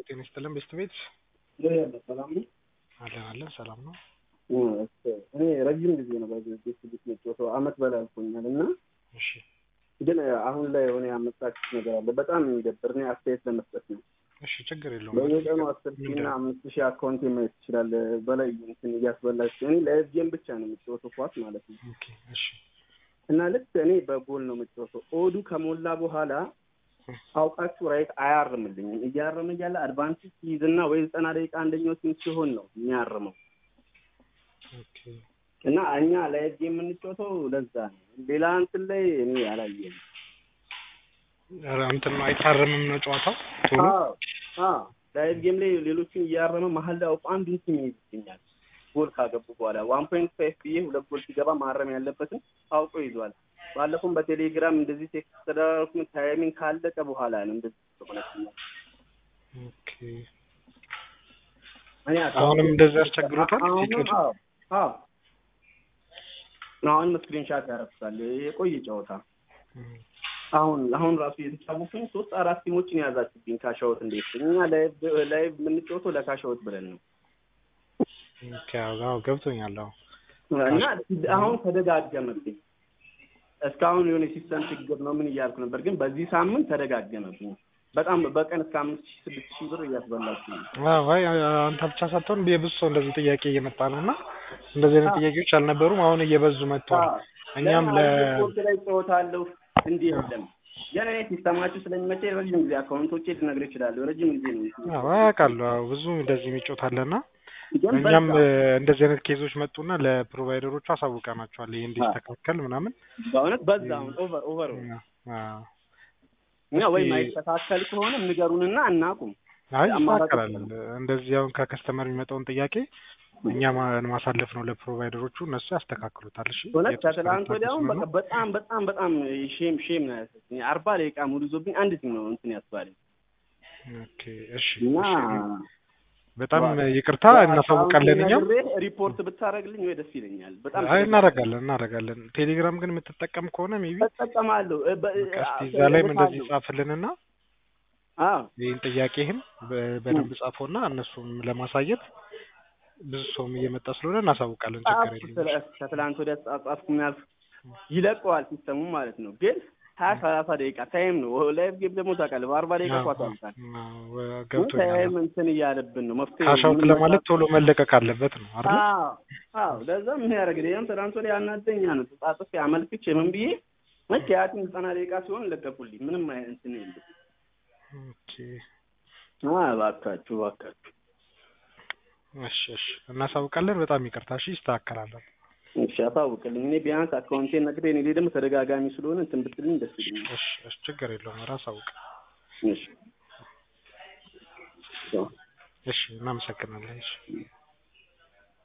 ጤና ይስጥልን ቤስት ቤት ሰላም ነው። አለን አለን ሰላም ነው። እኔ ረጅም ጊዜ ነው በዚህ ቤት ቤት መጫወተው አመት በላይ አልፎኛል እና እሺ ግን አሁን ላይ የሆነ ያመጣችሁት ነገር አለ። በጣም የሚደብር እኔ አስተያየት ለመስጠት ነው። እሺ ችግር የለውም። በየቀኑ አስር ሺህ እና አምስት ሺህ አካውንት ማየት ትችላለ በላይ እንትን እያስበላችሁ እኔ ለኤፍጄም ብቻ ነው የምጫወተው ኳስ ማለት ነው ኦኬ እሺ እና ልክ እኔ በጎል ነው የምጫወተው ኦዱ ከሞላ በኋላ አውቃችሁ ራይት አያርምልኝም። እያረመ እያለ አድቫንቴጅ ሲይዝና ወይ ዘጠና ደቂቃ አንደኛው ቲም ሲሆን ነው የሚያርመው ኦኬ እና እኛ ለኤፍጄ የምንጫወተው ለዛ ነው። ሌላ እንትን ላይ እኔ አላየም። ኧረ እንትን ነው አይታረምም ነው ጨዋታው ቶሎ ላይቭ ጌም ላይ ሌሎችን እያረመ መሀል ላይ አውቆ አንዱን ቲም ይይዝብኛል። ጎል ካገቡ በኋላ ዋን ፖይንት ፋይቭ ብዬ ሁለት ጎል ሲገባ ማረም ያለበትን አውቆ ይዟል። ባለፈውም በቴሌግራም እንደዚህ ቴክስት ተደራርኩ ታይሚንግ ካለቀ በኋላ ነው እንደዚህ ሆነችኛል። ኦኬ እኔ አሁንም እንደዚህ ያስቸግሮታል አሁንም ሲጮቱ አዎ አዎ አሁንም ስክሪንሻት ያረፍሳል የቆየ ጨዋታ አሁን አሁን ራሱ እየተጫወቱኝ ሶስት አራት ቲሞችን የያዛችሁብኝ ካሻወት እንዴት እኛ ላይቭ ላይቭ የምንጫወተው ለካሻወት ብለን ነው ኦኬ አዎ ገብቶኛል አዎ እና አሁን ተደጋገመብኝ እስካሁን የሆነ ሲስተም ችግር ነው ምን እያልኩ ነበር ግን በዚህ ሳምንት ተደጋገመብኝ በጣም በቀን እስከ አምስት ሺህ ስድስት ሺህ ብር እያስበላችሁ ነው አዎ አይ አንተ ብቻ ሳትሆን የብዙ ሰው እንደዚህ ጥያቄ እየመጣ ነው እና እንደዚህ አይነት ጥያቄዎች አልነበሩም አሁን እየበዙ መጥተዋል እኛም ለ ስፖርት ላይ ጨዋታለሁ እንዲህ የለም ግን እኔ ሲስተማችሁ ስለሚመቸ ረጅም ጊዜ አካውንቶቼ ልነግርህ እችላለሁ ረጅም ጊዜ ነው አዎ አውቃለሁ አዎ ብዙ እንደዚህ የሚጮት አለና ግን እኛም በቃ እንደዚህ አይነት ኬዞች መጡና ለፕሮቫይደሮቹ አሳውቀናቸዋል ይሄ እንዲስተካከል ምናምን በእውነት በዛ አሁን ኦቨር ኦቨር አዎ እኛ ወይ እስኪ- ማይስተካከል ከሆነ ንገሩንና እናቁም አይ አማራጭ ይስተካከላል እንደዚህ አሁን ከከስተመር የሚመጣውን ጥያቄ እኛ ማ- ማሳለፍ ነው ለፕሮቫይደሮቹ እነሱ ያስተካክሉታል እሺ እውነት የተወሰነ ከትላንት ወዲያውም በቃ ታገሱን በጣም በጣም በጣም ሼም ሼም ነው ያሰኝ አርባ ደቂቃ ሙሉ ይዞብኝ አንድ ቲም ነው እንትን ያስባለኝ ኦኬ እሺ እና እሺ በጣም ይቅርታ እናሳውቃለን እኛም ነግሬህ ሪፖርት ብታደርግልኝ ወይ ደስ ይለኛል በጣም አይ እናደርጋለን እናደርጋለን ቴሌግራም ግን የምትጠቀም ከሆነ ሜቢ እጠቀማለሁ እ- በ- እስቲ እዛ ላይም እንደዚህ እልካለሁ። ጻፍልንና አዎ ይህን ጥያቄህን በ- በደንብ ጻፈውና እነሱም ለማሳየት ብዙ ሰውም እየመጣ ስለሆነ እናሳውቃለን ችግር ጻፍኩ የለም ስለ- ከትላንት ወዲያ ጻ- ጻፍኩ ምናልፍ ይለቀዋል ሲስተሙ ማለት ነው ግን ሀያ ሰላሳ ደቂቃ ታይም ነው ላይቭ ጌም ደግሞ ታውቃለህ በአርባ ደቂቃ አዎ፣ ኳስ ያልቃል አዎ፣ ግን ገብቶኛል ታይም እንትን እያለብን ነው መፍትሄ ካሻውት ምን ለማለት መጣ- ቶሎ መለቀቅ አለበት ነው አይደል አዎ አዎ ለዛ ምን ያደርግ ይሄም ትናንት ወዲያ ያናደኛ ነው ተጻጽፌ አመልክቼ ምን ብዬ መቼ ያቲም ዘጠና ደቂቃ ሲሆን ለቀቁልኝ ምንም አይነት እንትን የለም ኦኬ አ እባካችሁ እባካችሁ እሺ እሺ እናሳውቃለን በጣም ይቅርታ እሺ ይስተካከላል እሺ አሳውቅልኝ እኔ ቢያንስ አካውንቴን ነግሬ እኔ ደግሞ ተደጋጋሚ ስለሆነ እንትን ብትልኝ ደስ ይለኛል እሺ እሺ ችግር የለውም ራስ አውቅ እሺ እሺ እናመሰግናለን እሺ